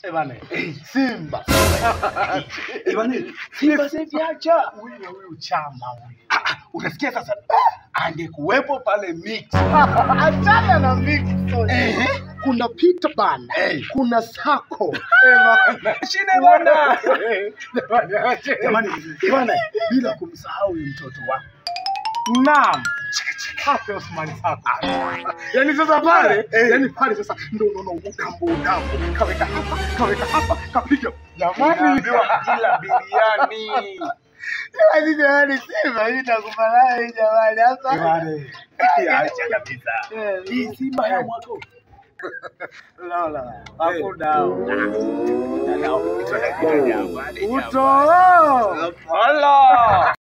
Eh bana, Simba. Eh, bwana, Simba sasa hivi acha. Huyu huyu chama huyu. Unasikia sasa angekuwepo pale mix. Achana na mix. Eh. Kuna Peter Banda, Eh. kuna Sako. Shine bwana. Jamani, bwana, bila kumsahau huyu mtoto wako. Naam. Hapo Osman Sako. Yaani sasa pale, Eh. yaani pale sasa ndio unaona udambo udambo. Kaweka hapa, kaweka hapa, kapiga. Jamani, Naambiwa kila biriani. jamani, jamani, Simba hii takubali jamani hapa. Jamani. Acha kabisa. Hii Simba ya mwaka huu. Lola, hapo dao. Uto. Hola.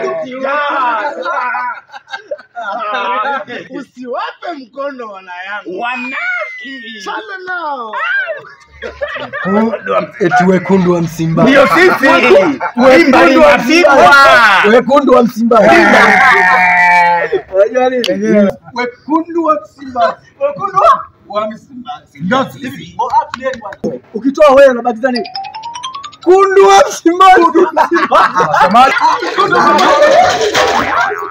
Usiwape mkono wana yangu. Wanaki. Chana nao. eti wekundu wa Msimba. Ndio sisi. Wekundu wa Msimba. Msimba. Wekundu wa Msimba. Unajua nini? Wekundu wa Msimba. Wekundu wa Msimba. Ndio sisi. Ukitoa wewe unabakiza nini? Kundu wa Msimba. Kundu wa Msimba.